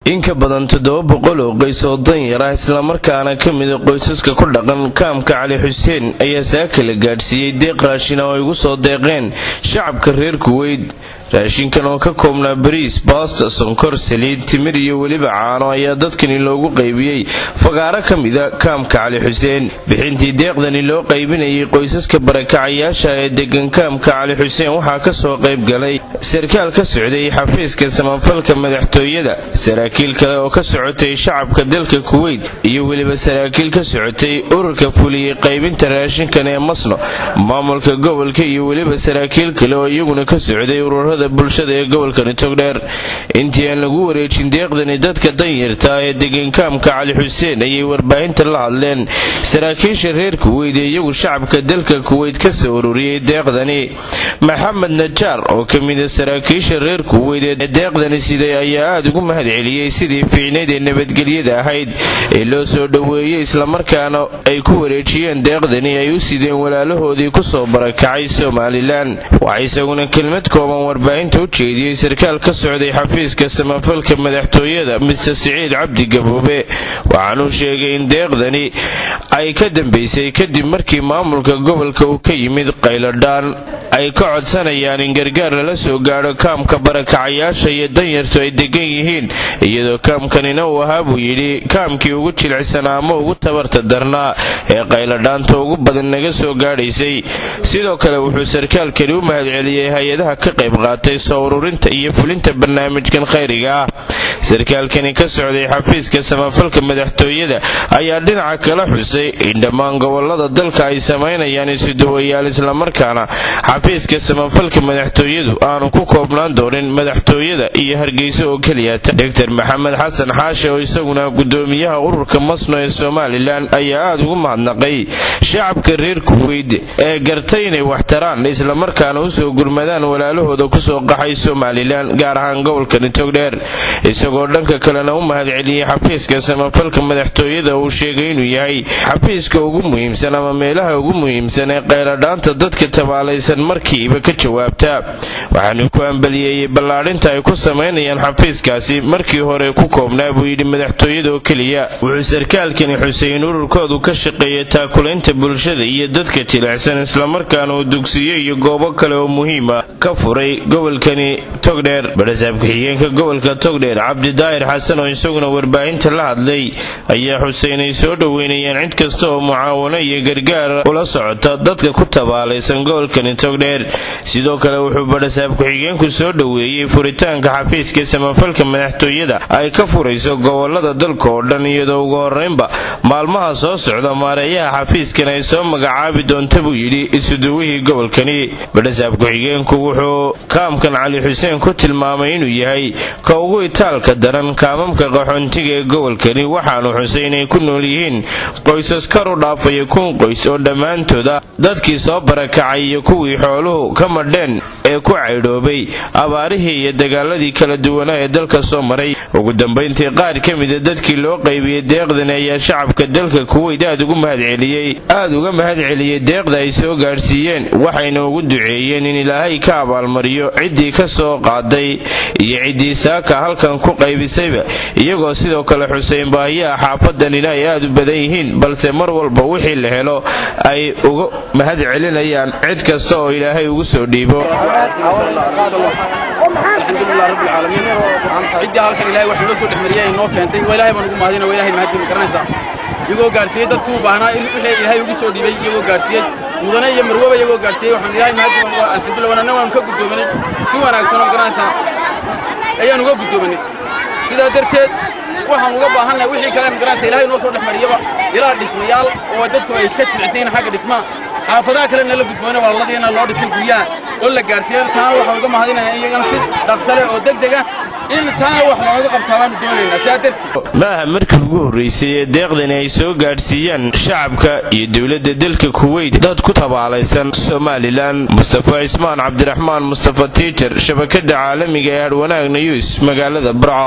in ka badan toddoba boqol oo qoys oo danyar ah islamarkaana ka mida qoysaska ku dhaqan kaamka cali xuseen ayaa saaka la gaadhsiiyey deeq raashin oo ay ugu soo deeqeen shacabka reer kuweyd raashinkan oo ka koobnaa bariis baasta sonkor saliid timir iyo weliba caano ayaa dadkani loogu qaybiyey fagaaro ka mida kaamka cali xuseen bixintii deeqdani loo qaybinayay qoysaska barakacayaasha ee degan kaamka cali xuseen waxaa kasoo qayb galay sarkaal ka socday xafiiska samafalka madaxtooyada saraakiil kale oo ka socotay shacabka dalka kuweyt iyo weliba saraakiil ka socotay ururka fuliyey qaybinta raashinkan ee masno maamulka gobolka iyo weliba saraakiil kale oo iyaguna ka socday ururada bulshada ee gobolkani togdheer intii aan lagu wareejin deeqdani dadka danyarta ee degankaamka cali xuseen ayay warbaahinta la hadleen saraakiisha reer kuweyd ee iyagu shacabka dalka kuweyd ka soo ururiyey deeqdani maxamed najaar oo ka mida saraakiisha reer kuweyd ee deeqdani siday ayaa aada ugu mahad celiyey sidii fiicnayd ee nabadgelyada ahayd ee loo soo dhoweeyey islamarkaana ay ku wareejiyeen deeqdani ay u sideen walaalahoodii kusoo barakacay somalilan waxaa isaguna kelmad kooban warbaahinta u jeediyey sarkaal ka socday xafiiska samafalka madaxtooyada mister siciid cabdi gaboobe waxaanuu sheegay in deeqdani ay ka dambaysay kadib markii maamulka gobolka uu ka yimid qayladhaan ay ka codsanayaan in gargaar lala soo gaadho kaamka barakacayaasha iyo danyartu ay degan yihiin iyadoo kaamkanina uu ahaa buu yidhi kaamkii ugu jilicsanaa ama ugu tabarta darnaa ee qayladhaanta ugu badan naga soo gaadhaysay sidoo kale wuxuu sarkaalkani u mahadceliyey hay-adaha ka qayb qaatay soo ururinta iyo fulinta barnaamijkan khayriga ah sarkaalkani ka socday xafiiska samafalka madaxtooyada ayaa dhinaca kala xusay in dhammaan gobolada dalka ay samaynayaan isuduwayaal islamarkaana xafiiska samafalka madaxtooyadu aanu ku koobnaan doonin madaxtooyada iyo hargeysa oo keliyata doctor maxamed xasan xaashe oo isaguna gudoomiyaha ururka masno ee somalilan ayaa aada ugu mahadnaqay shacabka reer kuweyd ee gartay inay waxtaraan islamarkaana usoo gurmadaan walaalahooda kusoo qaxay somalilan gaar ahaan gobolkani togdheer isagoo dhanka kalena u mahad celiyey xafiiska samafalka madaxtooyada uu sheegay inuu yahay xafiiska ugu muhiimsan ama meelaha ugu muhiimsan ee qayladhaanta dadka tabaalaysan markiiba ka jawaabta waxaanu ku ambaliyeeyey ballaadhinta ay ku samaynayaan xafiiskaasi markii hore ku koobnaa buu yidhi madaxtooyada oo keliya wuxuu sarkaalkani xuseyn ururkoodu ka shaqeeyay taakulaynta bulshada iyo dadka jilicsan islamarkaana uu dugsiyo iyo goobo kale oo muhiima ka furay gobolkani togdheer barasaab ku-xigeenka gobolka togdheer cabdidaahir xasan oo isaguna warbaahinta la hadlay ayaa xuseyn ay soo dhoweynayaan cid kasta oo mucaawano iyo gargaar ula socota dadka ku tabaalaysan gobolkani togdheer sidoo kale wuxuu barasaab ku-xigeenku soo dhoweeyey furitaanka xafiiska samafalka madaxtooyada ay ka furayso gobolada dalka oo dhan iyadoo ugu horeynba maalmaha soo socda maareeyaha xafiiskan ay soo magacaabi doonta buu yidhi isuduwihii gobolkani barasaab ku-xigeenku wuxuu kaamkan cali xuseen ku tilmaamay inuu yahay ka ugu itaalka daran kaamamka qaxoontiga ee gobolkani waxaanu xusay inay ku nool yihiin qoysas kar u dhaafaya kun qoys oo dhammaantooda dadkii soo barakacay iyo kuwii xooluhu ka madheen ee ku caydhoobay abaarihii iyo dagaaladii kala duwanaa ee dalka soo maray ugu dambayntii qaar ka mida dadkii loo qaybiyey deeqdani ayaa shacabka dalka kuweyd aad ugu mahadceliyey aada uga mahad celiyey deeqda ay soo gaadhsiiyeen waxayna ugu duceeyeen in ilaahay ka abaalmariyo ciddii ka soo qaaday iyo ciddii saaka halkan ku qaybisayba iyagoo sidoo kale xuseyn baahiyaha xaafadanina ay aada u badan yihiin balse mar walba wixii la helo ay uga mahad celinayaan cid kasta oo ilaahay ugu soo dhiibo alxamdulilah rabbi alcaalamiin ciddii halkan ilahay wax inoo soo dhexmariyay inoo keentay waa ilahay baan ugu mahadina waa ilahay mahadin garanaysaa iyagoo gaarsiiyey dadku u baahnaa in wixii ilaahay ugu soo dhiibay iyagoo gaarsiiyey mudane iyo marwoba iyagoo gaarsiiyey waxaan ilahay mahadin alxamdulilah wanana waanu ka guddoominay si wanaagsan oo garanaysaa ayaan uga guddoominay sidaa darteed waxaan uga baahannahay wixii kale magaranaysa ilahay noo soo dhexmariyaba ilaa dhismayaal oo dadku ay ka jilicsayin xagga dhismaha xaafadaha kalena la gudboona walaaladiina loo dhisay guryaha oo la gaarsiiyo taana waxaan uga mahadinaya iyagana si dhaqsale oo degdeg ah in taana wax looga qabtaa baanu doonaynaa sidaa darteed ma aha markii ugu horraysay ee deeqdani ay soo gaadhsiiyaan shacabka iyo dowladda dalka kuweyt dad ku tabaalaysan somalilan mustafa cismaan cabdiraxmaan mustafa tiijar shabakada caalamiga ee hadhwanaag nayuus magaalada burco